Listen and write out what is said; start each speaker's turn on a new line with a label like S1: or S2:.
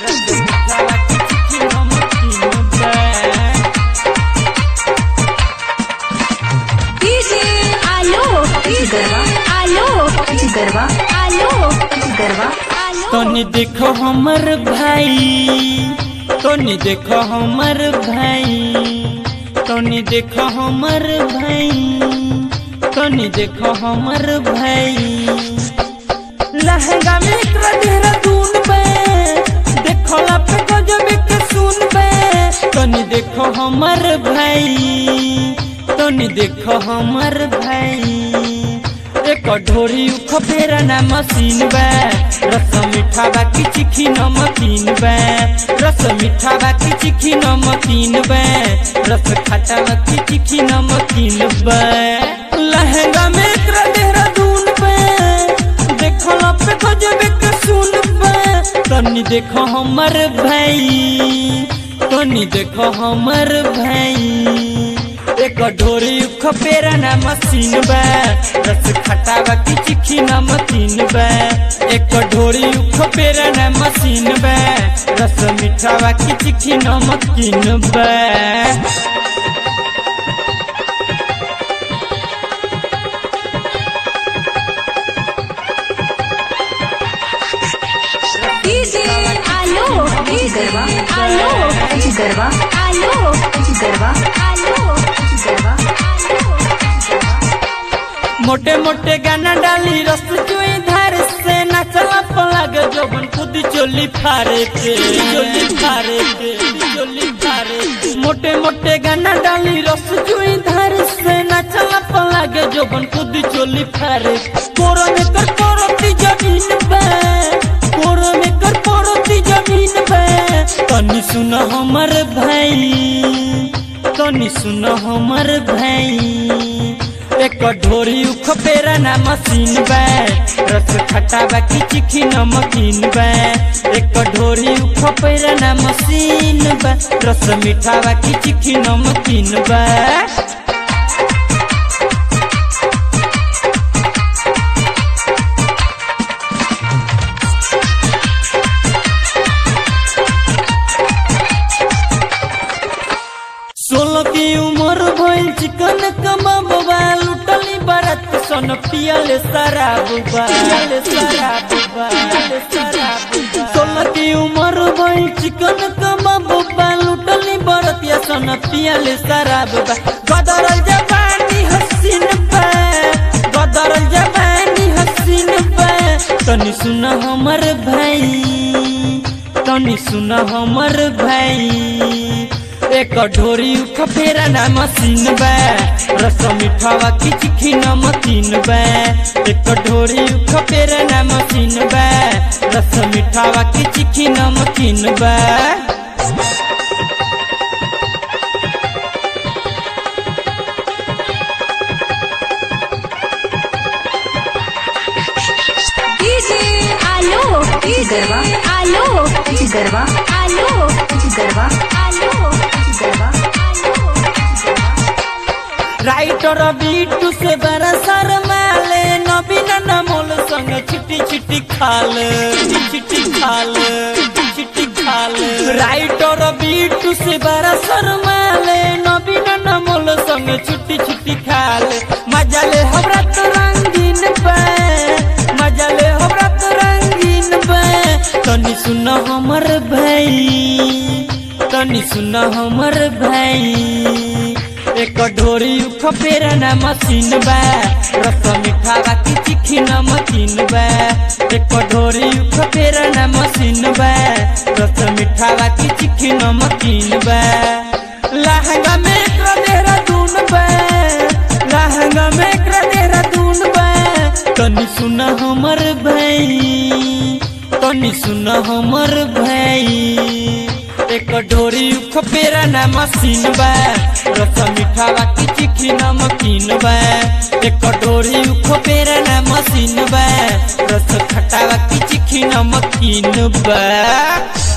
S1: DJ आलो
S2: गरबा
S1: आलो
S2: गरबा
S1: आलो
S2: गरबा
S1: आलो
S3: तनी देखो हमर भाई तनी देखो हमर भाई तनी देखो हमर भाई तनी देखो हमर भाई लहंगा में एकरा देहरादून बे देखो ला पे गजब के सुन बे तनी देखो हमर भाई तनी देखो हमर भाई एक ढोरी उख फेरा ना मशीन बा रस मीठा बा की चिखी नमकीन बा रस मीठा बा की चिखी नमकीन बा रस खट्टा बा की चिखी नमकीन बा लहंगा में एकरा देहरादून बा देखो ला पे गजब के सुन बा तनी देखो हमर भाई तनी देखो हमर भाई एक ढोरी खपेरा ना मशीन बा रस खटा बा की चिखी नमकीन बा एक ढोरी खपेरा ना मशीन बा रस मीठा बा की चिखी नमकीन बा
S1: डीजे आलो
S2: गरबा
S1: आलो
S2: गरबा
S1: आलो
S2: गरबा
S1: आलो
S2: गरबा
S3: मोटे मोटे गाना डाली रस चुई धार से नचला पलग जोबन खुद चोली फारे के चोली फारे के चोली फारे के। मोटे मोटे गाना डाली रस चुई धार से नचला पलग जोबन खुद चोली फारे कोरो में कर कोरती जमीन बे कोरो में कर कोरती जमीन बे तनी सुन हमर भाई तनी सुन हमर भाई एक ढोरी उख पेरा ना मशीन बा रस खट्टा बा की चिखी नमकीन बा एक ढोरी उख पेरा ना मशीन बा रस मीठा बा की चिखी नमकीन बा सोलह की उम्र भइल चिकन कमाब बा लुटली बरत सन पियल शराब बा पियल शराब बा पियल शराब बा सोलह की उम्र भइल चिकन कमाब बा लुटली बरत या सन पियल शराब बा गदरल जवानी हसीन बा गदरल जवानी हसीन बा तनी सुन हमर भाई तनी सुन हमर भाई एक ढोरी उख फेरा ना मशीन बा रस मीठावा की चिखी नमकीन बा एक ढोरी उख फेरा ना मशीन बा रस मीठावा की चिखी नमकीन बा
S1: डीजे आलो
S2: गरबा
S1: आलो
S2: गरबा
S1: आलो
S2: गरबा
S1: आलो
S2: गरबा
S3: राइटर बीटू से बड़ा शर्माले नवीन नमोल संग छिटी छिटी खाल छिटी खाल छिटी खाल राइटर बीटू से बड़ा शर्माले नवीन नमोल संग छिटी छिटी खाल मजा ले हमरा तो रंगीन बा मजा ले हमरा तो रंगीन बा तनी सुन हमर भाई तनी सुन हमर भाई एक ढोरी उख फेरा ना मशीन बा रस मीठा बा की चिखी नमकीन बा एक ढोरी उख फेरा ना मशीन बा रस मीठा बा की चिखी नमकीन बा लहंगा में एकरा देहरादून बा लहंगा में एकरा देहरादून बा तनी सुन हमर भाई तनी सुन हमर भाई एक ढोरी उख पेरा ना मशीन बा रस मीठा बा की चिखी नमकीन बा एक ढोरी उख पेरा ना मशीन बा रस खट्टा बा की चिखी नमकीन बा